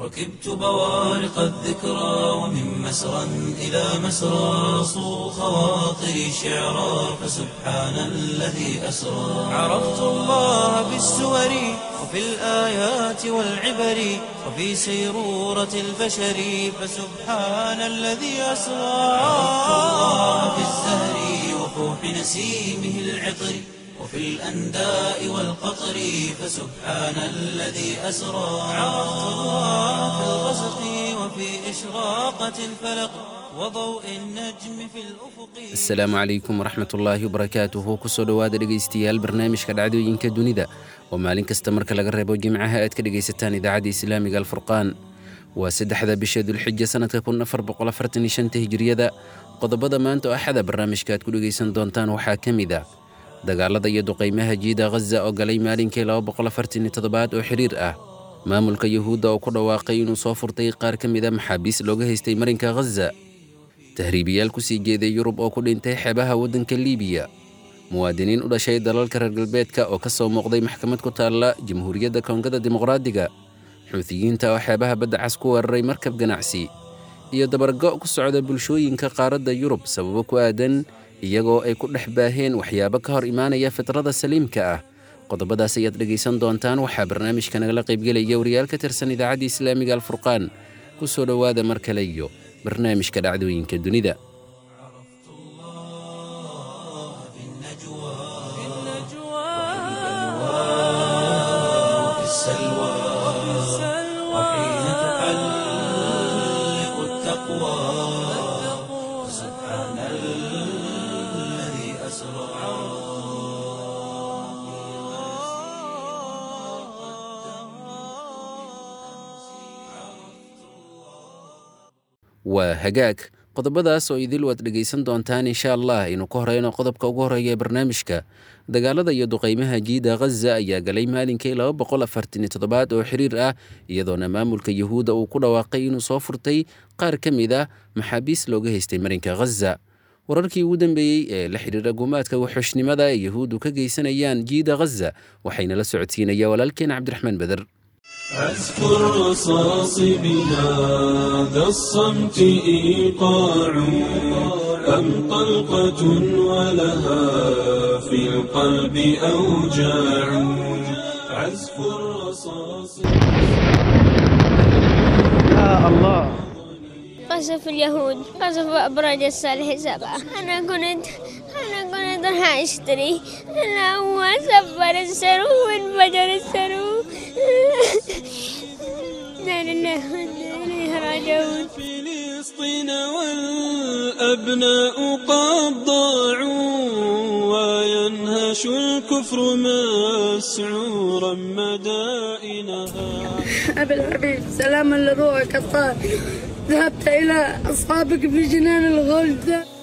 ركبت بوارق الذكرى ومن مسرى إلى مسرى صو خواطري شعرا فسبحان الذي أسرى عرفت الله بالسور وفي الآيات والعبر وفي سيرورة البشر فسبحان الذي أسرى عرفت الله بالزهر وفوح نسيمه العطر وفي الأنداء والقطر فسبحان الذي أسرى عرفت الله في الغسق وفي إشراقة الفلق وضوء النجم في الأفق asalaamu calaykum waraxmat ullaahi wabarakaatuhu kusoo dhowaada dhegaystayaal barnaamijka dhacdooyinka dunida oo maalin kasta marka laga reebo jimcaha aad ka dhegaysataan idaacadda islaamiga alfurqaan waa saddexda bisha dulxija sanadka kun afar boqol afartan iyo shanta hijriyada qodobada maanta oo axada barnaamijka aad ku dhegaysan doontaan waxaa ka mid ah dagaalada iyo duqaymaha jiida ghaza oo galay maalinkii laba boqol afartan iyo toddobaad oo xiriir ah maamulka yuhuudda oo ku dhawaaqay inuu soo furtay qaar ka mid a maxaabiis looga haystay marinka ghaza tahriibiyaal ku sii jeeday yurub oo ku dhintay xeebaha waddanka liibiya muwaadiniin u dhashay dalalka reer galbeedka oo ka soo muuqday maxkamad ku taalla jamhuuriyadda koongada dimuqraadiga xuutiyiinta oo xeebaha badda cas ku weeraray markab ganacsi iyo dabargo ku socda bulshooyinka qaaradda yurub sababo ku aadan iyagoo ay ku dhex baaheen waxyaabo ka hor imaanaya fitrada saliimka ah qodobadaas ayaad dhegaysan doontaan waxaa barnaamijka nagala qaybgelaya wariyaal ka tirsan idaacadda islaamiga alfurqaan ku soo dhowaada mar kale iyo barnaamijka dhacdooyinka dunida وفي السلوى وحين تحلق التقوى سبحان الذي أسرى waa hagaag qodobadaas oo idil waad dhegaysan doontaan insha allah aynu ka horeyno qodobka ugu horeeya ee barnaamijka dagaalada iyo duqaymaha jiida ghaza ayaa galay maalinkii laba boqol afartan iyo toddobaad oo xiriir ah iyadoona maamulka yuhuudda uu ku dhawaaqay inuu soo furtay qaar ka mid ah maxaabiis looga haystay marinka ghaza wararkii ugu dambeeyey ee la xidhiira gumaadka waxxushnimada ee yuhuuddu ka geysanayaan jiida ghaza waxayna la socodsiinaya walaalkeen cabdiraxmaan beder أذكر رصاص بهذا الصمت إيقاع أم طلقة ولها في القلب أوجاع عزف الرصاص قصف اليهود قصف أبراج الصالح سبعة أنا كنت أنا كنت راح أشتري أنا هو سفر السرو وانفجر السرو لا لله وإنا إليه راجعون فلسطين والأبناء قد ضاعوا وينهش الكفر مسعورا مدائنها أبي الحبيب سلاما لروحك الطاهر ذهبت إلى أصحابك في جنان الغلد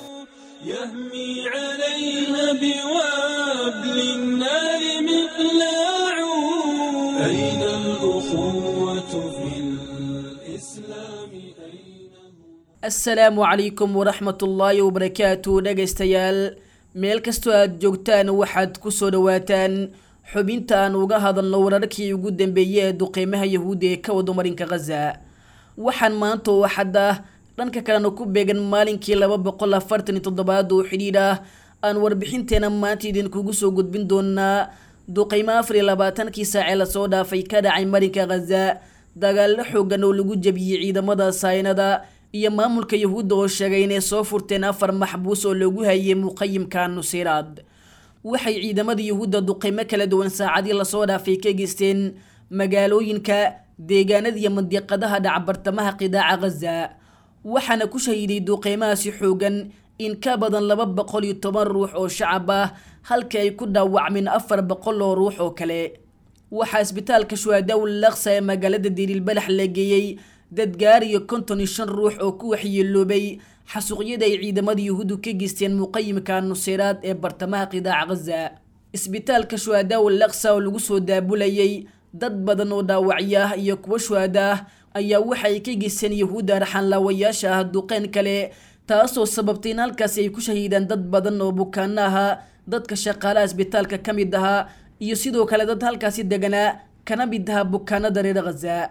يهمي عليها بوابل النار مقلاع أين الأخوة في الإسلام أين asalaamu calaykum waraxmatullaahi wabarakaatu dhegaystayaal meel kastoo aad joogtaan waxaad ku soo dhowaataan xubinta aan uga hadalno wararkii ugu dambeeyey ee duqeymaha yahuudda ee ka wado marinka khaza waxaan maanta oo xadda dhanka kalena ku beegan maalinkii laba boqol afartan iyo toddobaad oo xidhiidh ah aan warbixinteena maanta idinkugu soo gudbin doonaa duqeymo afar iyo labaatankii saacee lasoo dhaafay ka dhacay marinka khaza dagaallo xoogan oo lagu jabiyey ciidamada saynada iyo maamulka yahuudda oo sheegay inay soo furteen afar maxbuus oo lagu hayay muqayimka nusiraad waxay ciidamada yuhuudda duqeymo kala duwan saacadii lasoo dhaafay ka geysteen magaalooyinka deegaanada iyo mandiqadaha dhacbartamaha qidaaca khaza waxaana ku shahiiday duqeymahaasi xoogan in ka badan laba boqol iyo toban ruux oo shacab ah halka ay ku dhaawacmeen afar boqol oo ruux oo kale waxaa isbitaalka shuhadaawul laksa ee magaalada dirilbalax la geeyey dad gaariyo konton iyo shan ruux oo ku waxyeeloobay xasuuqyada ay ciidamada yuhuuddu ka geysteen muqayimka nuseyraad ee bartamaha qidaaca khaza isbitaalka shuhadaawul laksa oo lagu soo daabulayay dad badan oo dhaawacyo ah iyo kuwo shuhada ah ayaa waxay ka geysteen yahuudda arxanlaawayaasha ah duqeyn kale taasoo sababtay in halkaasi ay ku shahiidaan dad badan oo bukaano ahaa dadka shaqaalaha isbitaalka ka mid ahaa iyo sidoo kale dad halkaasi deganaa kana mid ahaa bukaanada reer khaza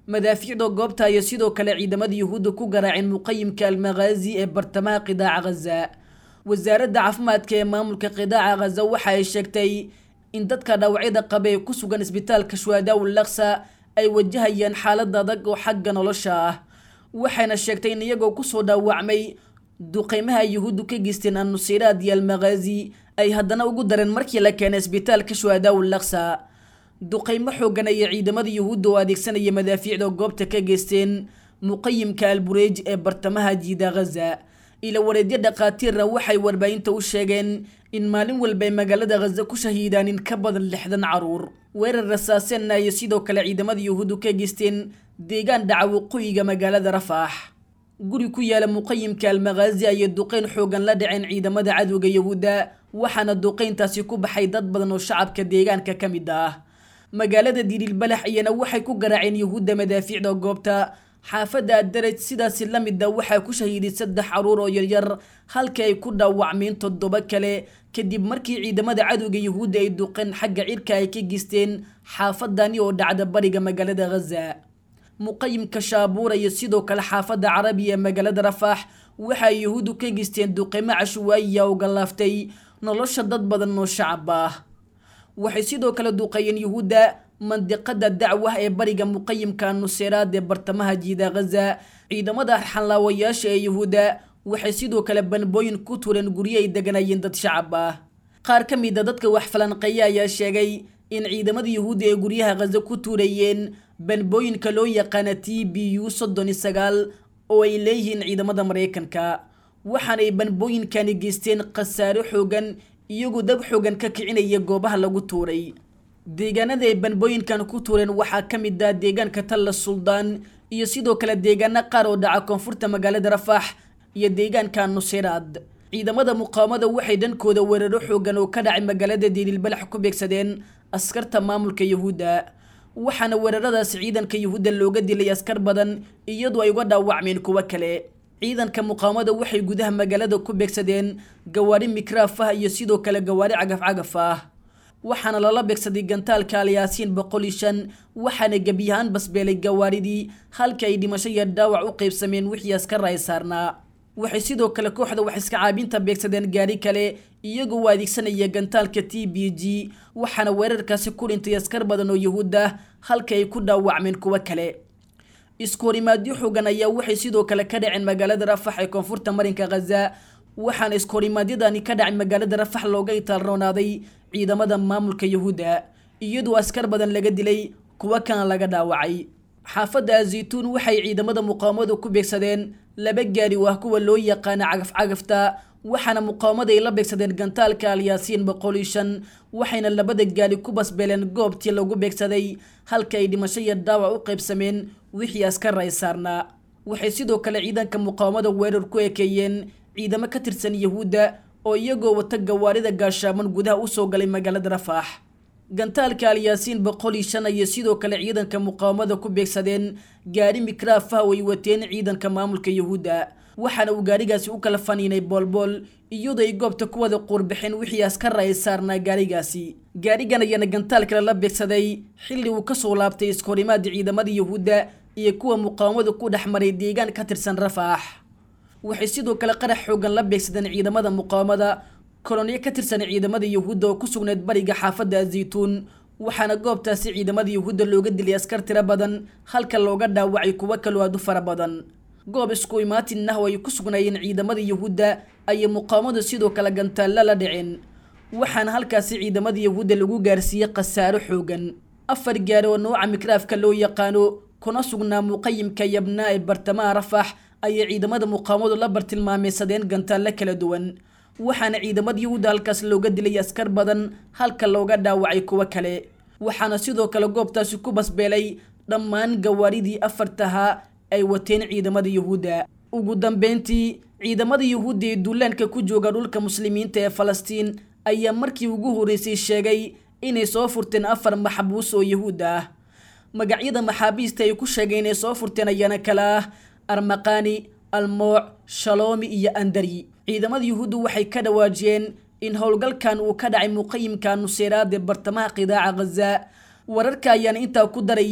madaafiicda goobta iyo sidoo kale ciidamada yuhuudda ku garaaceen muqayimka almakhaazi ee bartamaha qidaaca ghaza wasaaradda caafimaadka ee maamulka qidaaca ghaza waxa ay sheegtay in dadka dhaawacyada qaba ee ku sugan isbitaalka shuhadaa ul laksa ay wajahayaan xaalad adag oo xagga nolosha ah waxayna sheegtay in iyagoo kusoo dhaawacmay duqeymaha yuhuuddu ka geysteen annusiraad iyo almakhaazi ay haddana ugu dareen markii la keenay isbitaalka shuhadaa ul laksa duqeymo xoogan ayay ciidamada yuhuudda oo adeegsanaya madaafiicda goobta ka geysteen muqayimka albureej ee bartamaha jiida ghaza ila wareedyo dhakhaatiirna waxay warbaahinta u sheegeen in maalin walba ay magaalada ghaza ku shahiidaan in ka badan lixdan caruur weerar rasaaseenna ayay sidoo kale ciidamada yuhuuddu ka geysteen deegaan dhaca waqooyiga magaalada rafaax guri ku yaala muqayimka almakhaazi ayay duqeyn xoogan la dhaceen ciidamada cadowga yuhuudda waxaana duqeyntaasi ku baxay dad badan oo shacabka deegaanka ka mid ah magaalada dirilbalax iyana waxay ku garaaceen yuhuudda madaafiicda goobta xaafadda adaraj sidaasi la mida waxaa ku shahiiday saddex caruur oo yaryar halka ay ku dhaawacmeen toddoba kale kadib markii ciidamada cadowga yuhuudda ay duqeen xagga cirka ay ka geysteen xaafadani oo dhacda bariga magaalada ghaza muqayimka shaabuura iyo sidoo kale xaafadda carabiya ee magaalada rafaax waxay yuhuuddu ka geysteen duqeymo cashwaayiya oo gallaaftay nolosha dad badan oo shacab ah waxay sidoo kale duqeeyeen yuhuudda mandiqada dacwah ee bariga muqayimka nuseyraad ee bartamaha jiida ghaza ciidamada xanlaawayaasha ee yuhuudda waxay sidoo kale banbooyin ku tureen guryo ay deganayeen dad shacab ah qaar ka mid a dadka wax falanqeeya ayaa sheegay in ciidamada yuhuudda ee guryaha ghaza ku tuurayeen banbooyinka loo yaqaana t b u soddon iyo sagaal oo ay leeyihiin ciidamada maraykanka waxaanay banbooyinkani geysteen khasaaro xoogan iyagoo dab xoogan ka kicinaya goobaha lagu tuuray deegaanada ay banbooyinkan ku tuureen waxaa ka mid ah deegaanka talla suldaan iyo sidoo kale deegaano qaar oo dhaca koonfurta magaalada rafaax iyo deegaanka nuseyraad ciidamada muqaawamada waxay dhankooda weeraro xoogan oo ka dhacay magaalada diililbalax ku beegsadeen askarta maamulka yuhuudda waxaana weeraradaasi ciidanka yuhuudda looga dilay askar badan iyadoo ay uga dhaawacmeen kuwo kale ciidanka muqaawamada waxay gudaha magaalada ku beegsadeen gawaari mikraaf ah iyo sidoo kale gawaari cagaf-cagaf ah waxaana lala beegsaday gantaalka alyaasiin boqol iyo shan waxaana gebiyahaan basbeelay gawaaridii halka ay dhimasho iyo dhaawac u qaybsameen wixii askar ay saarnaa waxay sidoo kale kooxda wax iska caabinta beegsadeen gaari kale iyagoo u adeegsanaya gantaalka t b g waxaana weerarkaasi ku dhintay askar badan oo yuhuud ah halka ay ku dhaawacmeen kuwo kale iskoorimaadyo xoogan ayaa waxay sidoo kale ka dhaceen magaalada rafax ee koonfurta marinka ghaza waxaana iskoorimaadyadan ka dhacay magaalada rafax looga itaalroonaaday ciidamada maamulka yuhuudda iyadoo askar badan laga dilay kuwo kana laga dhaawacay xaafadda azaytuun waxay ciidamada muqaawamadu ku beegsadeen laba gaari oo ah kuwa loo yaqaana cagaf-cagafta waxaana muqaawamada ay la beegsadeen gantaalka alyaasiin boqol iyo shan waxayna labada gaari ku basbeeleen goobtii lagu beegsaday halka ay dhimasho iyo dhaawac u qaybsameen wixii askar ay saarnaa waxay sidoo kale ciidanka muqaawamada weerar ku ekeeyeen ciidamo ka tirsan yuhuudda oo iyagoo wata gawaarida gaashaaman gudaha usoo galay magaalada rafaax gantaalka alyaasiin boqol iyo shan ayay sidoo kale ciidanka muqaawamada ku beegsadeen gaari mikraaf ah oo ay wateen ciidanka maamulka yuhuudda waxaana uu gaarigaasi u kala faniinay boolbool iyadoo ay goobta ku wada quurbixeen wixii askar ay saarnaa gaarigaasi gaarigan ayaana gantaal kale la beegsaday xilli uu kasoo laabtay iskahorimaada ciidamada yuhuudda iyo kuwa muqaawamada ku dhex maray deegaan ka tirsan rafaax waxay sidoo kale qarax xoogan la beegsadeen ciidamada muqaawamada koloniyo ka tirsan ciidamada yuhuudda oo ku sugnayd bariga xaafadda azaytuun waxaana goobtaasi ciidamada yuhuudda looga dilay askar tiro badan halka looga dhaawacay kuwo kaloo aad u fara badan goob isku imaatin ah oo ay ku sugnaayeen ciidamada yuhuudda ayay muqaawamadu sidoo kale gantaalla la dhiceen waxaana halkaasi ciidamada yuhuudda lagu gaarsiiyey khasaaro xoogan afar gaari oo nooca mikraafka loo yaqaano kuna sugnaa muqayimka yabnaa ee bartamaha rafax ayay ciidamada muqaawamadu la bartilmaameysadeen gantaallo kala duwan waxaana ciidamada yuhuudda halkaas looga dilay askar badan halka looga dhaawacay kuwo kale waxaana sidoo kale goobtaasi ku basbeelay dhammaan gawaaridii afartahaa ay wateen ciidamada yuhuudda ugu dambeyntii ciidamada yuhuudda ee duulaanka ku jooga dhulka muslimiinta ee falastiin ayaa markii ugu horreysay sheegay inay soo furteen afar maxbuus oo yuhuud ah magacyada maxaabiista ay ku sheegeen inay soo furteen ayaana kala ah armaqani almooc shaloomi iyo andari ciidamada yuhuuddu waxay ka dhawaajiyeen in howlgalkan uu ka dhacay muqayimka nuseyraad ee bartamaha qidaaca ghaza wararka ayaana intaa ku daraya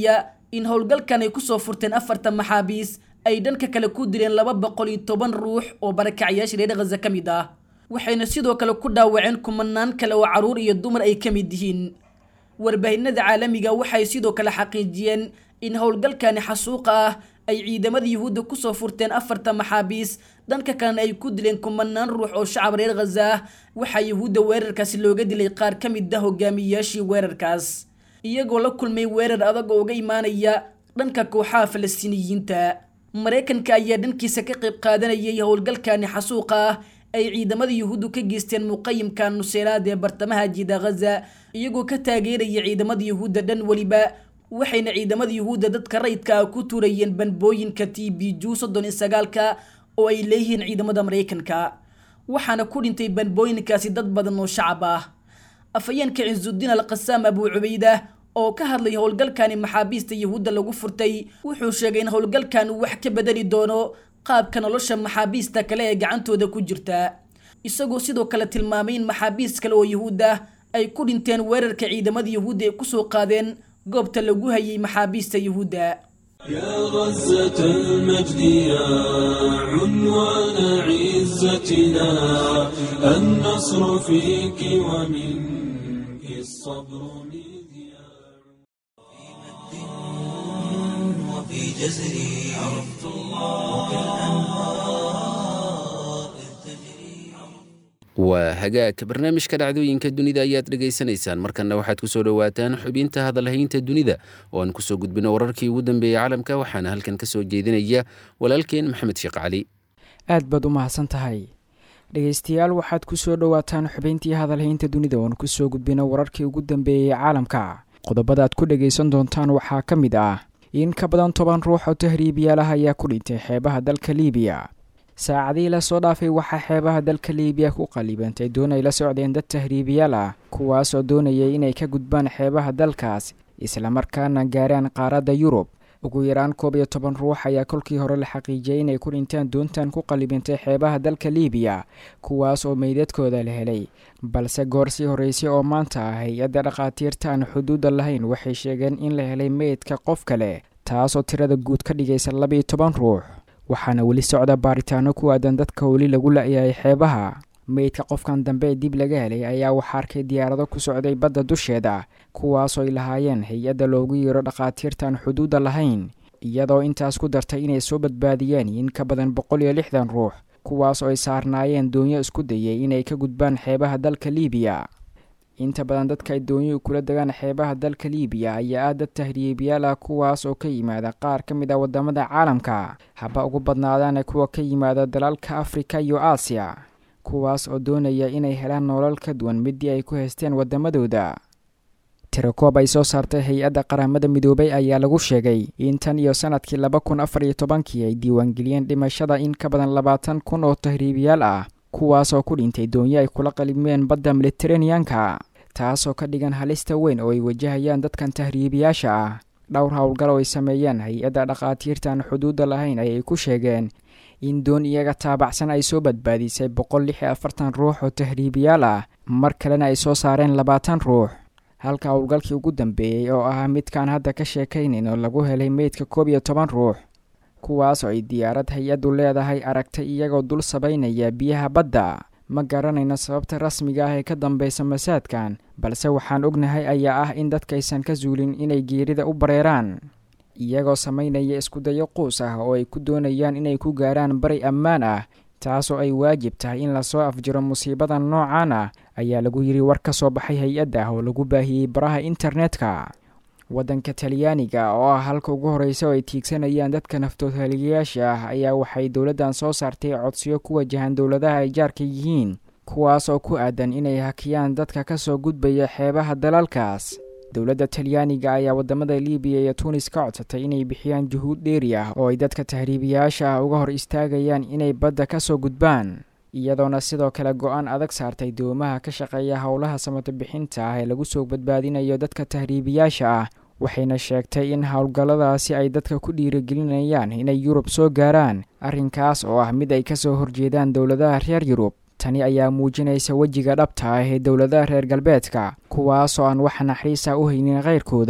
in howlgalkan ay kusoo furteen afartan maxaabiis ay dhanka kale ku dileen laba boqol iyo toban ruux oo barakacyaasha reer khaza ka mid ah waxayna sidoo kale ku dhaawaceen kumanaan kale oo carruur iyo dumar ay ka mid yihiin warbaahinada caalamiga waxay sidoo kale xaqiijiyeen in howlgalkani xasuuqa ah ay ciidamada yuhuudda kusoo furteen afartan maxaabiis dhanka kalena ay ku dileen kumanaan ruux oo shacab reer khaza ah waxaa yuhuudda weerarkaasi looga dilay qaar ka mid ah hogaamiyeyaashii weerarkaas iyagoo la kulmay weerar adag oo uga imaanaya dhanka kooxaha falastiiniyiinta maraykanka ayaa dhankiisa ka qayb qaadanayay howlgalkani xasuuqa ah ay ciidamada yuhuuddu ka geysteen muqayimka nuseyraad ee bartamaha jida khaza iyagoo ka taageeraya ciidamada yuhuudda dhan weliba waxayna ciidamada yuhuudda dadka rayidka ah ku tuurayeen banbooyinka t b ju soddon iyo sagaalka oo ay leeyihiin ciidamada maraykanka waxaana ku dhintay banbooyinkaasi dad badan oo shacab ah afhayeenka ciisudiin alqasaam abuu cubayda oo ka hadlay howlgalkani maxaabiista yuhuudda lagu furtay wuxuu sheegay in howlgalkan uu wax ka bedeli doono qaabka nolosha maxaabiista kale ee gacantooda ku jirta isagoo sidoo kale tilmaamay in maxaabiist kale oo yuhuud ah ay ku dhinteen weerarka ciidamada yuhuudda ay kusoo qaadeen goobta lagu hayay maxaabiista yuhuudda يا غزة المجد يا عنوان عزتنا النصر فيك ومنك الصبر مذياع وفي جزري عرفت الله وكالأنهار إذ تجري waa hagaag barnaamijka dhacdooyinka dunida ayaad dhegaysanaysaan markanna waxaad kusoo dhowaataan xubinta hadalhaynta dunida oo aan kusoo gudbino wararkii ugu dambeeyey caalamka waxaana halkan ka soo jeedinaya walaalkeen maxamed sheekh cali aad baad u mahadsan tahay dhegaystayaal waxaad ku soo dhowaataan xubayntii hadalhaynta dunida oon kusoo gudbino wararkii ugu dambeeyey caalamka qodobada aad ku dhagaysan doontaan waxaa ka mid ah in ka badan toban ruux oo tahriibiyaal ah ayaa ku dhintay xeebaha dalka liibiya saacadihii lasoo dhaafay waxaa xeebaha dalka liibiya ku qalibantay doon ay la socdeen dad tahriibiyaal ah kuwaas oo doonayay inay ka gudbaan xeebaha dalkaas islamarkaana gaaraan qaaradda yurub ugu yaraan koob iyo toban ruux ayaa kolkii hore la xaqiijiyay inay ku dhinteen doontan ku qalibintay xeebaha dalka liibiya kuwaas oo meydadkooda la helay balse goor sii horreysay oo maanta ah hay-adda dhakhaatiirta aan xuduudda lahayn waxay sheegeen in la helay meydka qof kale taasoo tirada guud ka dhigaysa labaiyo toban ruux waxaana weli socda baaritaano ku aadan dadka weli lagu la-yahay xeebaha meydka qofkan dambe ee dib laga helay ayaa waxaa arkay diyaarado ku socday badda dusheeda kuwaasoo ay lahaayeen hay-adda loogu yeero dhakhaatiirtaan xuduudda lahayn iyadoo intaas ku dartay inay soo badbaadiyeen in ka badan boqol iyo lixdan ruux kuwaas oo ay saarnaayeen doonyo isku dayay inay ka gudbaan xeebaha dalka liibiya inta badan dadka ay doonyuhu kula degaan xeebaha dalka liibiya ayaa ah dad tahriibiyaal ah kuwaas oo ka yimaada qaar ka mid ah wadamada caalamka haba ugu badnaadaana kuwa ka yimaada dalalka afrika iyo aasiya kuwaas oo doonaya inay helaan nolol ka duwan midii ay ku haysteen wadamadooda tirakoob ay soo saartay hay-adda qaramada midoobay ayaa lagu sheegay in tan iyo sanadkii laba kun afar iyo tobankii ay diiwaangeliyeen dhimashada in ka badan labaatan kun oo tahriibiyaal ah kuwaas oo ku dhintay doonyo ay kula qalibmeen badda mediteraneanka taasoo ka dhigan halista weyn oo ay wajahayaan dadkan tahriibiyaasha ah dhowr howlgal oo ay sameeyeen hay-adda dhakhaatiirtaan xuduudda lahayn ayay ku sheegeen in doon iyaga taabacsan ay soo badbaadisay boqol lix iyo afartan ruux oo tahriibiyaal ah mar kalena ay soo saareen labaatan ruux halka howlgalkii ugu dambeeyey oo ahaa midkaan hadda ka sheekaynayn oo lagu helay meydka koob iyo toban ruux kuwaas oo ay diyaarad hay-addu leedahay aragtay iyagoo dul sabaynaya biyaha badda ma garanayno sababta rasmiga ah ee ka dambeysa masaadkan balse waxaan ognahay ayaa ah in dadkaysan ka suulin inay geerida u bareeraan iyagoo samaynaya iskudayo quus ah oo ay ku doonayaan inay ku gaaraan bari ammaan ah taasoo ay waajib tahay in lasoo afjiro musiibadan noocan ah ayaa lagu yidhi war ka soo baxay hay-adda oo lagu baahiyey baraha internetka waddanka talyaaniga oo ah halka ugu horreysa oo ay tiigsanayaan dadka naftoodhaliyayaasha ah ayaa waxay dowladdan soo saartay codsiyo ku wajahan dowladaha ay jaarka yihiin kuwaas oo ku aadan inay hakiyaan dadka ka soo gudbaya xeebaha dalalkaas dowladda talyaaniga ayaa wadamada libiya iyo tunis ka codsatay inay bixiyaan juhuud dheeri ah oo ay dadka tahriibiyaasha ah uga hor istaagayaan inay badda ka soo gudbaan iyadoona sidoo kale go-aan adag saartay doomaha ka shaqeeya howlaha samato bixinta ah ee lagu soo badbaadinayo dadka tahriibiyaasha ah waxayna sheegtay in howlgalladaasi ay dadka ku dhiirigelinayaan inay yurub soo gaaraan arrinkaas oo ah mid ay kasoo horjeedaan dowladaha reer yurub tani ayaa muujinaysa wejiga dhabta ah ee dowladaha reer galbeedka kuwaasoo aan wax naxariisa u haynin khayrkooda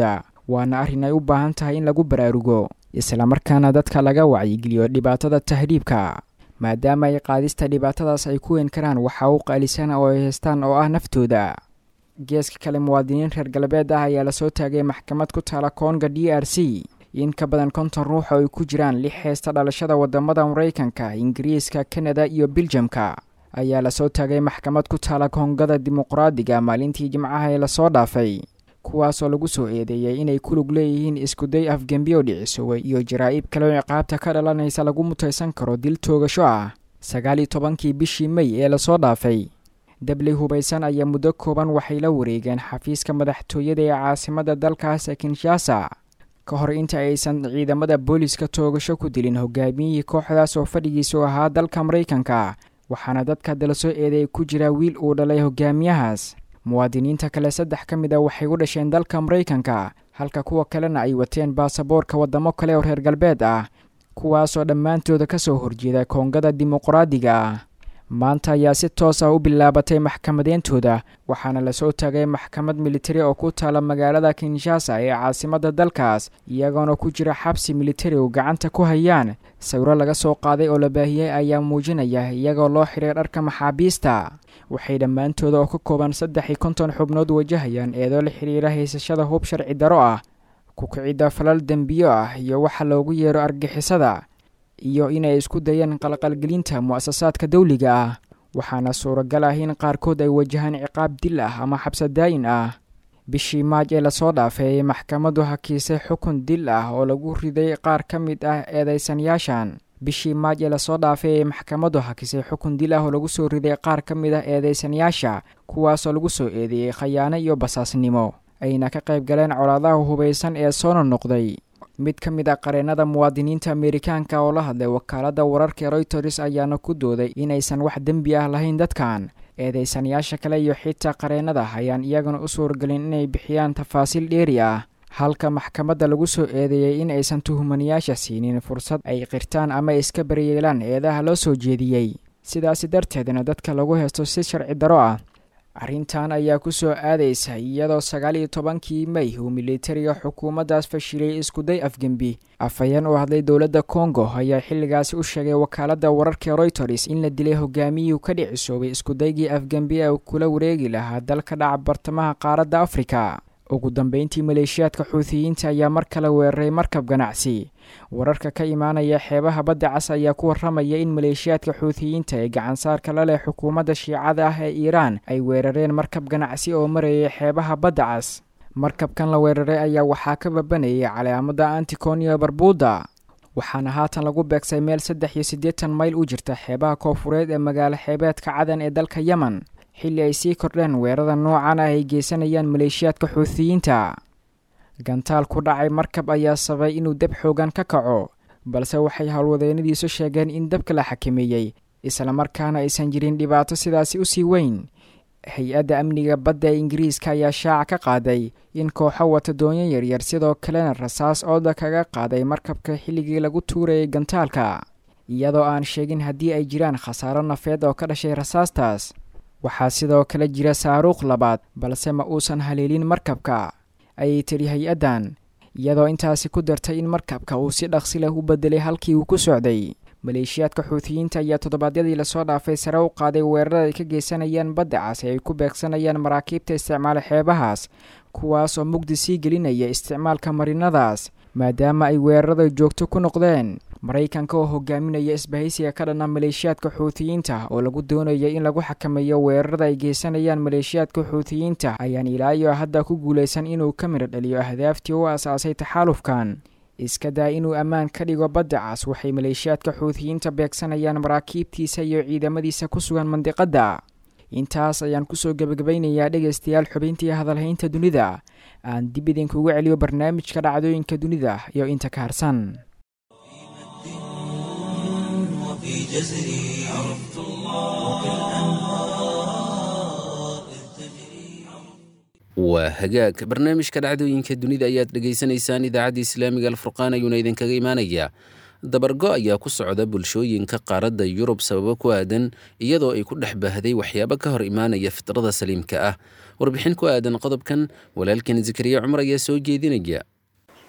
waana arrin ay u baahan tahay in lagu baraarugo islamarkaana dadka laga wacyigeliyo dhibaatada tahriibka maadaama ay qaadista dhibaatadaas ay ku weyn karaan waxa u qaalisan oo ay haystaan oo ah naftooda geeska kale muwaadiniin reer galbeed ah ayaa lasoo taagay maxkamad ku taala koonga d r c in ka badan konton ruux oo ay ku jiraan lix heesta dhalashada wadamada maraykanka ingiriiska kanada iyo biljamka ayaa lasoo taagay maxkamad ku taala koongada dimuqraadiga maalintii jimcaha ee lasoo dhaafay kuwaasoo lagu soo eedeeyey inay ku lug leeyihiin iskuday afgembiyo dhicisowe iyo jaraa'ib kale oo ciqaabta ka dhalanaysa lagu mutaysan karo dil toogasho ah sagaal iyo tobankii bishii mey ee lasoo dhaafay dabley hubaysan ayaa muddo kooban waxay la wareegeen xafiiska madaxtooyada ee caasimada dalkaas ee kinshasa ka hor inta aysan ciidamada booliska toogasho ku dilin hogaamiyihii kooxdaas oo fadhigiisu ahaa dalka maraykanka waxaana dadka dala soo eedeey ku jira wiil uu dhalay hogaamiyahaas muwaadiniinta kale saddex ka mid a waxay u dhasheen dalka maraykanka halka kuwa kalena ay wateen baasaboorka waddamo kale oo reer galbeed ah kuwaasoo dhammaantooda ka soo horjeeda koongada dimuqraadiga ah maanta ayaa si toos ah u bilaabatay maxkamadeyntooda waxaana lasoo taagay maxkamad militari oo ku taala magaalada kinshasa ee caasimadda dalkaas iyagoona ku jira xabsi militari oo gacanta ku hayaan sawiro laga soo qaaday oo la baahiyey ayaa muujinaya iyagoo loo xiray dharka maxaabiista waxay dhammaantooda oo ka kooban saddex iyo konton xubnood wajahayaan eedoo la xidhiira haysashada hub sharci daro ah kukicidda falal dembiyo ah iyo waxa loogu yeero argixisada iyo inay isku dayeen qalqalgelinta mu'asasaadka dawliga ah waxaana suuragal ah in qaarkood ay wajahaan ciqaab dil ah ama xabsadaayin ah bishii maaj ee lasoo dhaafay maxkamaddu hakiisay xukun dil ah oo lagu riday qaar ka mid ah eedeysanayaashan bishii maaj ee lasoo dhaafay ee maxkamaddu hakisay xukun dil ah oo lagu soo riday qaar ka mid ah eedeysanayaasha kuwaasoo lagu soo eedeeyey khayaano iyo basaasnimo ayna ka qayb galeen colaadaha hubaysan ee soona noqday mid ka mid ah qareennada muwaadiniinta ameerikaanka oo la hadlay wakaaladda wararka royters ayaana ku dooday inaysan wax dembi ah lahayn dadkan eedeysanayaasha kale iyo xitaa qareennada ayaan iyagana u suuragelin inay bixiyaan tafaasiil dheeri ah halka maxkamadda lagu soo eedeeyey in aysan tuhumanayaasha siinin fursad ay qirtaan ama iska baryeelaan eedaha loo soo jeediyey sidaasi darteedna dadka lagu haysto si sharci daro ah arrintan ayaa ku soo aadaysa iyadoo sagaal iyo tobankii mey uu militariga xukuumaddaas fashilay iskuday afgembi afhayeen u hadlay dowladda kongo ayaa xilligaasi u sheegay wakaaladda wararka royters in la dilay hogaamiyuu ka dhicisoobay iskudaygii afgembi ee kula wareegi lahaa dalka dhaca bartamaha qaaradda afrika ugu dambeyntii maleeshiyaadka xuutiyiinta ayaa mar kale weeraray markab ganacsi wararka ka imaanaya xeebaha badda cas ayaa ku warramaya in maleeshiyaadka xuutiyiinta ee gacansaarka la leh xukuumadda shiicada ah ee iiraan ay weerareen markab ganacsi oo marayay xeebaha badda cas markabkan la weeraray ayaa waxaa ka babanayay calaamada anticonio barbuuda waxaana haatan lagu beegsay meel saddex iyo siddeetan mayl u jirta xeebaha koofureed ee magaalo xeebeedka cadan ee dalka yemen xilli ay sii kordheen weerada noocan ah ay geysanayaan maleeshiyaadka xuutiyiinta gantaal ku dhacay markab ayaa sabay inuu deb xoogan ka kaco balse waxay howlwadeennadiisu sheegeen in dabka la xakameeyey islamarkaana aysan jirin dhibaato sidaasi usii weyn hay-adda amniga badda ee ingiriiska ayaa shaaca ka qaaday in kooxo wata doonyo yaryar sidoo kalena rasaas ooda kaga qaaday markabka xilligii lagu tuurayay gantaalka iyadoo aan sheegin haddii ay jiraan khasaaro nafeed oo ka dhashay rasaastaas waxaa sidoo kale jira saaruuq labaad balse ma uusan haleelin markabka ayay tidhi hay-addan iyadoo intaasi ku dartay in markabka uu si dhaqsi leh u bedelay halkii uu ku socday maleeshiyaadka xuutiyiinta ayaa toddobaadyadii lasoo dhaafay sare u qaaday weerarada ay ka geysanayaan badda cas ee ay ku beegsanayaan maraakiibta isticmaala xeebahaas kuwaas oo mugdi sii gelinaya isticmaalka marinadaas maadaama ay weerarada joogto ku noqdeen maraykanka oo hogaaminaya isbahaysiga ka dhanna maleeshiyaadka xuutiyiinta oo lagu doonaya in lagu xakameeyo weerarada ay geysanayaan maleeshiyaadka xuutiyiinta ayaan ilaa iyo hadda ku guulaysan inuu ka midho dhaliyo ahdaaftii u asaasay taxaalufkan iska daa inuu ammaan ka dhigo badda cas waxay maleeshiyaadka xuutiyiinta beegsanayaan maraakiibtiisa iyo ciidamadiisa ku sugan mandiqadda intaas ayaan kusoo gebagabaynayaa dhegaystayaal xubintii hadalhaynta dunida aan dib idinkugu celiyo barnaamijka dhacdooyinka dunida iyo inta ka harsan وفي جزري عرفت الله وكالأنهار إذ تجري waa hagaag barnaamijka dhacdooyinka dunida ayaad dhegaysanaysaan idaacadda islaamiga alfurqaan ayuuna idinkaga imaanayaa dabargo ayaa ku socda bulshooyinka qaaradda yurub sababo ku aadan iyadoo ay ku dhex baahday waxyaabo ka hor imaanaya fitrada saliimka ah warbixin ku aadan qodobkan walaalkan zakariya cumar ayaa soo jeedinaya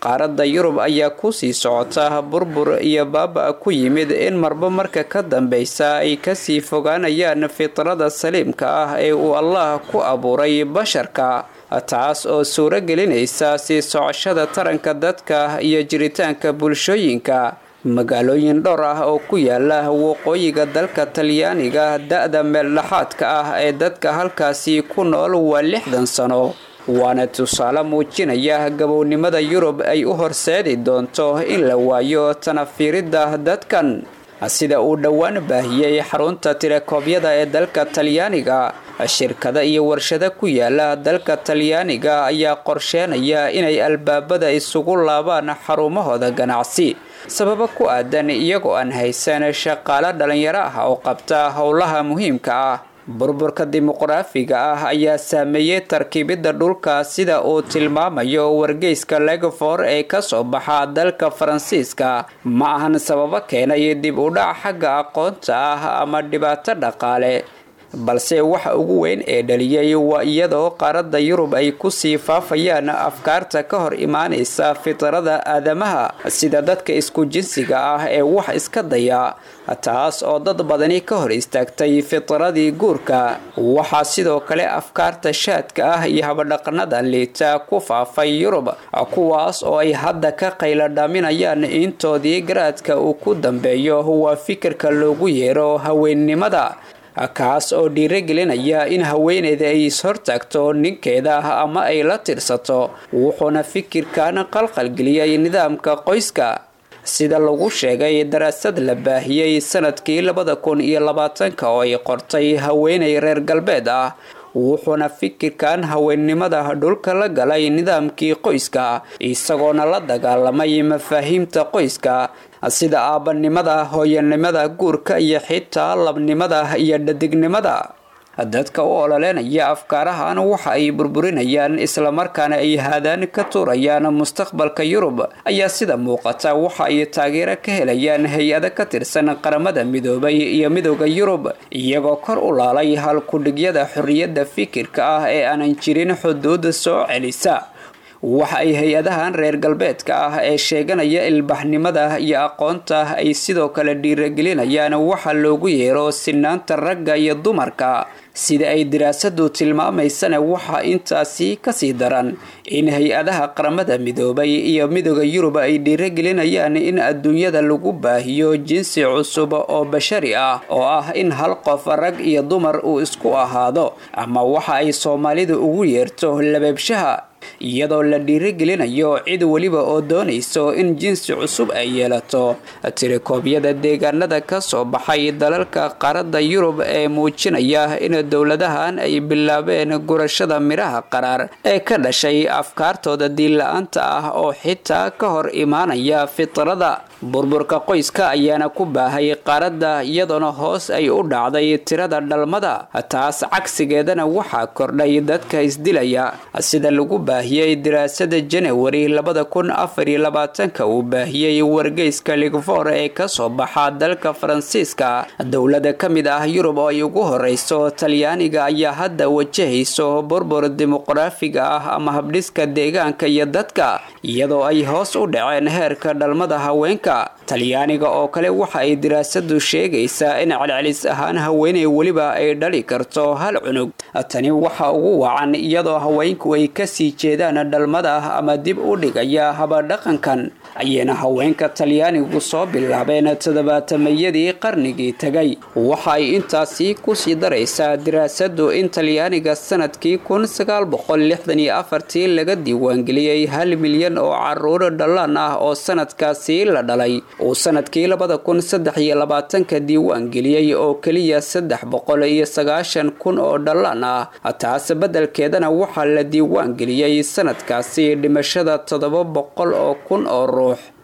qaaradda yurub ayaa kusii socota burbur iyo baaba ku yimid in marba marka ka dambeysa ay kasii fogaanayaan fitrada saliimka ah ee uu allah ku abuuray basharka taas oo suuro gelinaysa sii socoshada taranka dadka iyo jiritaanka bulshooyinka magaalooyin dhowr ah oo ku yaala waqooyiga dalka talyaaniga da-da meeldhaxaadka ah ee dadka halkaasi ku nool waa lixdan sano waana tusaale muujinaya gabownimada yurub ay u horseedi doonto in la waayo tanafiiridda dadkan sida uu dhowaan baahiyey xarunta tirakoobyada ee dalka talyaaniga shirkada iyo warshado ku yaala dalka talyaaniga ayaa qorsheenaya inay albaabada isugu laabaan xarumahooda ganacsi sababo ku aadan iyagoo aan haysan shaqaalo dhalinyaro ah oo qabta howlaha muhiimka ah burburka dimuqraafiga ah ayaa saameeyey tarkiibidda dhulka sida uu tilmaamayo wargeyska legofor ee kasoo baxa dalka faransiiska ma ahan sababo keenay dib u dhac xagga aqoonta ah ama dhibaato dhaqaale balse waxa ugu weyn ee dhaliyay waa iyadoo qaaradda yurub ay kusii faafayaan afkaarta ka hor imaanaysa fitrada aadamaha sida dadka isku jinsiga ah ee wax iska daya taas oo dad badani ka hor istaagtay fitradii guurka waxaa sidoo kale afkaarta shaadka ah iyo habadhaqanada liita ku faafay yurub kuwaas oo ay hadda ka qayladhaminayaan intoodii garaadka uu ku dambeeyo waa fikirka loogu yeero haweennimada kaas oo dhiiragelinaya in haweeneyda ay is-hortaagto ninkeeda ama ay la tirsato wuxuuna fikirkan qalqalgeliyay nidaamka qoyska sida lagu sheegay daraasad la baahiyey sanadkii labada kun iyo labaatanka oo ay qortay haweeney reer galbeed ah wuxuuna fikirkan haweennimada dhulka la galay nidaamkii qoyska isagoona la dagaalamay mafaahiimta qoyska sida aabanimada hooyanimada guurka iyo xitaa labnimada iyo dhadignimada dadka u ololeynaya afkaarahan waxa ay burburinayaan islamarkaana ay haadaan ka tuurayaan mustaqbalka yurub ayaa sida muuqata waxa ay taageero ka helayaan hay-ado ka tirsan qaramada midoobay iyo midooda yurub iyagoo kor u laalay halkudhigyada xorriyadda fikirka ah ee aanan jirin xuduud soo celisa waxa ay hay-adahan reer galbeedka ah ee sheeganaya ilbaxnimada iyo aqoonta ay sidoo kale dhiiragelinayaan waxa loogu yeero sinaanta ragga iyo dumarka sida ay daraasadu tilmaamaysana waxaa intaasi kasii daran in hay-adaha qaramada midoobay iyo midooda yurub ay dhiiragelinayaan in adduunyada lagu baahiyo jinsi cusub oo bashari ah oo ah in hal qof rag iyo dumar uu isku ahaado ama waxa ay soomaalidu ugu yeerto labeebshaha iyadoo la dhiiragelinayo cid weliba oo doonayso in jinsi cusub ay yeelato tirikoobyada deegaanada ka soo baxay dalalka qaaradda yurub ee muujinaya in dowladahan ay bilaabeen gurashada midhaha qaraar ee ka dhashay afkaartooda diinla-aanta ah oo xitaa ka hor imaanaya fitrada burburka qoyska ayaana ku baahay qaaradda iyadoona hoos ay u dhacday tirada dhalmada taas cagsigeedana waxaa kordhay dadka isdilaya sida lagu baahiyey daraasada janawari labada kun afar iyo labaatanka uu baahiyey wargeyska ligfor ee kasoo baxa dalka faransiiska dowlada ka mid ah yurub oo ay ugu horeyso talyaaniga ayaa hadda wajahayso burbur dimuqraafiga ah ama habdhiska deegaanka iyo dadka iyadoo ay hoos u dhaceen heerka dhalmada haweenka talyaaniga oo kale waxa ay daraasadu sheegaysaa in celcelis ahaan haweeney weliba ay dhali karto hal cunug tani waxa ugu wacan iyadoo haweenku ay kasii jeedaan dhalmada ama dib u dhigaya habadhaqankan ayayna haweenka talyaanigu soo bilaabeen toddobaatamayadii qarnigii tegay waxa ay intaasi kusii daraysaa daraasadu in talyaaniga sanadkii kun sagaal boqol lixdan iyo afartii laga diiwaangeliyey hal milyan oo caruur dhallaan ah oo sanadkaasi la dhalay uu sanadkii labada kun saddex iyo labaatanka diiwaan geliyey oo keliya saddex boqol iyo sagaashan kun oo dhallaan ah taas beddelkeedana waxaa la diiwaan geliyey sanadkaasi dhimashada toddoba boqol oo kun oo ruux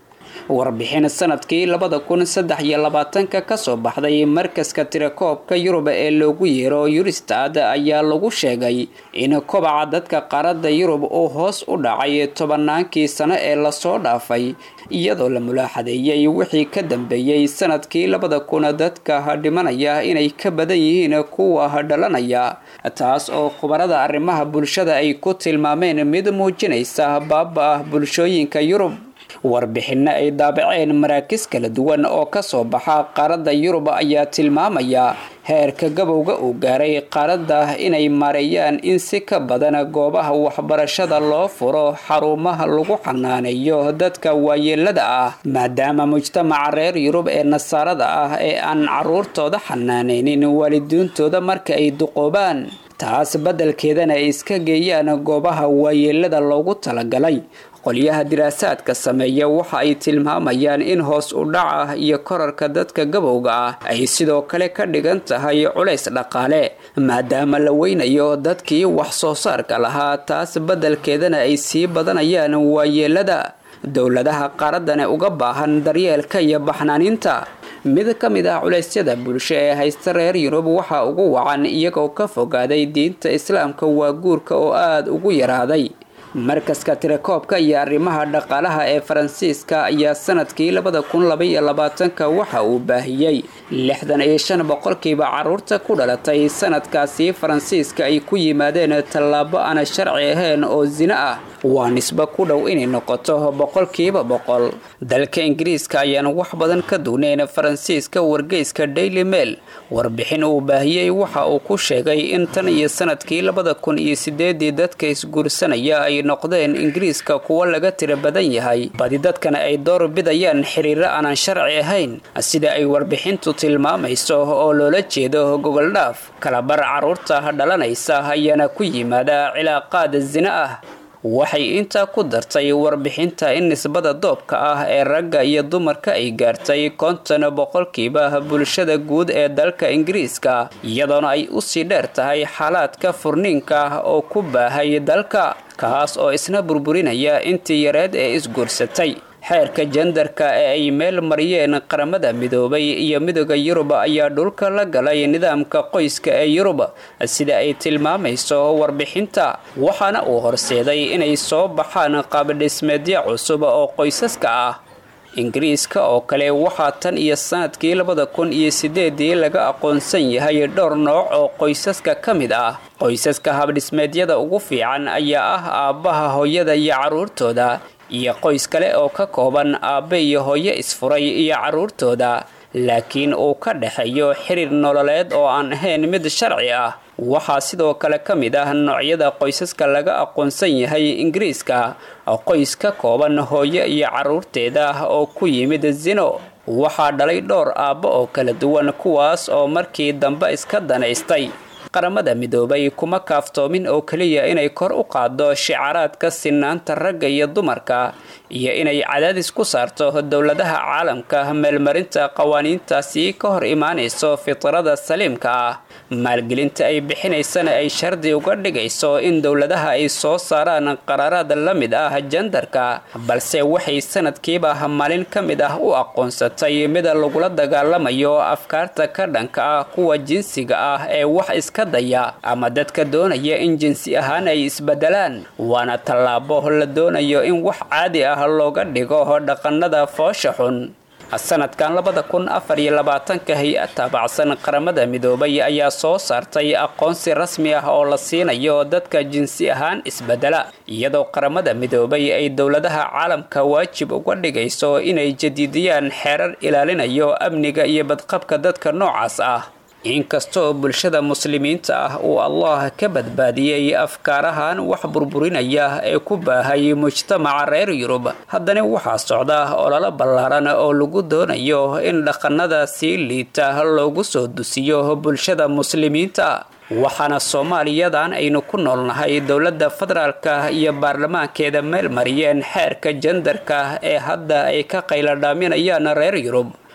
warbixin sanadkii labada kun saddex iyo labaatanka kasoo baxday markaska tirakoobka yurub ee loogu yeero yuristad ayaa lagu sheegay in kobaca dadka qaaradda yurub uu hoos u dhacay tobanaankii sano ee lasoo dhaafay iyadoo la mulaaxadeeyey wixii ka dambeeyey sanadkii labada kun dadka dhimanaya inay ka badan yihiin kuwa dhalanaya taas oo khubarada arrimaha bulshada ay ku tilmaameen mid muujinaysa baaba ah bulshooyinka yurub warbixinno ay daabaceen maraakis kala duwan oo kasoo baxa qaaradda yurub ayaa tilmaamaya heerka gabowga uu gaaray qaaradda inay maareeyaan in si ka badan goobaha waxbarashada loo furo xarumaha lagu xanaaneeyo dadka waayeelada ah maadaama mujtamaca reer yurub ee nasaarada ah ee aan caruurtooda xanaaneynin waalidiintooda marka ay duqoobaan taas beddelkeedana ay iska geeyaan goobaha waayeelada loogu talagalay qolyaha diraasaadka sameeya waxa ay tilmaamayaan in hoos u dhaca iyo korarka dadka gabowga ah ay sidoo kale ka dhigan tahay culays dhaqaale maadaama la weynayo dadkii wax soo saarka lahaa taas beddelkeedana ay sii badanayaan waayeelada dowladaha qaaradane uga baahan daryeelka iyo baxnaaninta mid ka mid ah culeysyada bulsho ee haysta reer yurub waxaa ugu wacan iyagoo ka fogaaday diinta islaamka waa guurka oo aada ugu yaraaday markaska tirakoobka iyo arrimaha dhaqaalaha ee faransiiska ayaa sanadkii labada kun labaiyo labaatanka waxa uu baahiyey lixdan iyo shan boqolkiiba caruurta ku dhalatay sanadkaasi faransiiska ay ku yimaadeen tallaabo aan sharci ahayn oo sino ah waa nisbo ku dhow inay noqoto boqolkiiba boqol dalka ingiriiska ayaan wax badan ka dugnayn faransiiska wargeyska daily mail warbixin uu baahiyey waxa uu ku sheegay in tan iyo sanadkii labada kun iyo sideedii dadka isguursanaya ay noqdeen ingiriiska kuwo laga tira badan yahay badi dadkana ay door bidayaan xiriiro aanan sharci ahayn sida ay warbixintu tilmaamayso oo loola jeedo gogoldhaaf kalabar caruurta dhalanaysa ayaana ku yimaada cilaaqaad sino ah waxay intaa ku dartay warbixinta in nisbada doobka ah ee ragga iyo dumarka ay gaartay konton boqolkiiba bulshada guud ee dalka ingiriiska iyadoona ay usii dheer tahay xaalaadka furniinka ah oo ku baahay dalka kaas oo isna burburinaya intii yareed ee isguursatay xeerka jendarka ee ay meel mariyeen qaramada midoobay iyo midooda yurub ayaa dhulka la galay nidaamka qoyska ee yurub sida ay tilmaamayso warbixinta waxaana uu horseeday inay soo baxaan qaabdhismeedyo cusub oo qoysaska ah ingiriiska oo kale waxaa tan iyo sanadkii labada kun iyo sideedii laga aqoonsan yahay dhowr nooc oo qoysaska ka mid ah qoysaska habdhismeedyada ugu fiican ayaa ah aabbaha hooyada iyo caruurtooda iyo qoys kale oo ka kooban aabbe iyo hooyo isfuray iyo caruurtooda laakiin uu ka dhexeeyo xiriir nololeed oo aan ahayn mid sharci ah waxaa sidoo kale ka mid ah noocyada qoysaska laga aqoonsan yahay ingiriiska qoys ka kooban hooyo iyo caruurteeda oo ku yimid zino waxaa dhalay dhowr aabbo oo kala duwan kuwaas oo markii dambe iska danaystay qaramada midoobay kuma kaaftoomin oo keliya inay kor u qaado shicaraadka sinaanta ragga iyo dumarka iyo inay cadaadis ku saarto dowladaha caalamka meelmarinta qawaaniintaasi ka hor imaanayso fitrada saliimka ah maalgelinta ay bixinaysana ay shardi uga dhigayso in dowladaha ay soo saaraan qaraaraad la mid ah jandarka balse waxay sanadkiiba maalin ka mid ah u aqoonsatay mid lagula dagaalamayo afkaarta ka dhanka ah kuwa jinsiga ah ee wax iska daya ama dadka doonaya in jinsi ahaan ay isbedelaan waana tallaabo la doonayo in wax caadi ah looga dhigo dhaqanada foosha xun sanadkan labada kun afar iyo labaatanka hay-ad taabacsan qaramada midoobay ayaa soo saartay aqoonsi rasmi ah oo la siinayo dadka jinsi ahaan isbedela iyadoo qaramada midoobay ay dowladaha caalamka waajib uga dhigayso inay jadiidiyaan xeerar ilaalinayo amniga iyo badqabka dadka noocaas ah inkastoo bulshada muslimiinta ah uu allah ka badbaadiyey afkaarahan wax burburinaya ee ku baahay mujtamaca reer yurub haddana waxaa socda ololo ballaaran oo lagu doonayo in dhaqanada sii liita loogu soo dusiyo bulshada muslimiinta waxaana soomaaliyadan aynu ku noolnahay dowladda federaalka iyo baarlamaankeeda meel mariyeen xeerka jandarka ee hadda ay ka qayladhaaminayaan reer yurub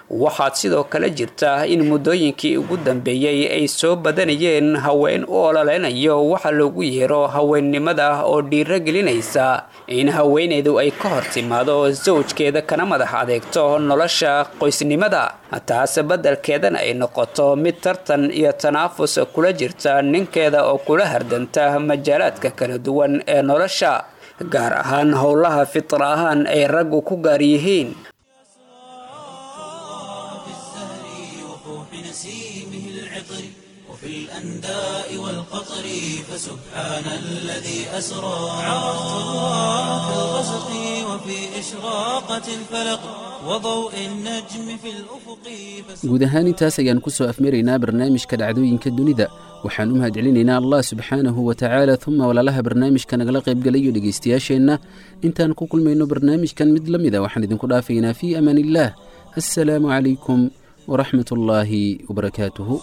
waxaad sidoo kale jirta in muddooyinkii ugu dambeeyey ay soo badanayeen haween u ololeynayo waxa loogu yeero haweennimada oo dhiiro gelinaysa in haweeneydu ay ka hor timaado sawjkeeda kana madax adeegto nolosha qoysnimada taas beddelkeedana ay noqoto mid tartan iyo tanaafus kula jirta ninkeeda oo kula hardanta majaalaadka kala duwan ee nolosha gaar ahaan howlaha fitra ahaan ay raggu ku gaar yihiin نسيمه العطر وفي الأنداء والقطر فسبحان الذي أسرى عرفت الله في الغسق وفي إشراقة الفلق وضوء النجم في الأفق guud ahaan intaas ayaan ku soo afmaraynaa barnaamijka dhacdooyinka dunida waxaan u mahadcelinaynaa allah subxaanahu wa tacaala uma walaalaha barnaamijka nagala qaybgalayo dhegaystayaasheenna intaan ku kulmayno barnaamijkan mid la mida waxaan idinku dhaafaynaa fii amaan illaah assalaamu calaykum waraxmat ullaahi wabarakaatuhu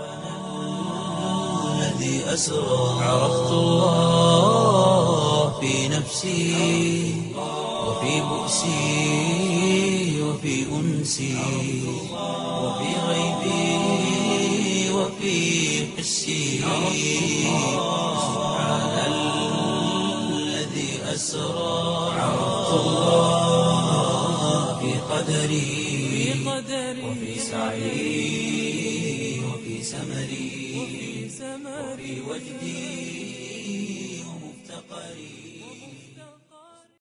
الذي أسرى عرفت الله في نفسي وفي بؤسي وفي أنسي وفي غيبي وفي حسي سبحان الذي أسرى عرفت الله في قدري وفي سعي وفي سمري وفي وجدي ومفتقري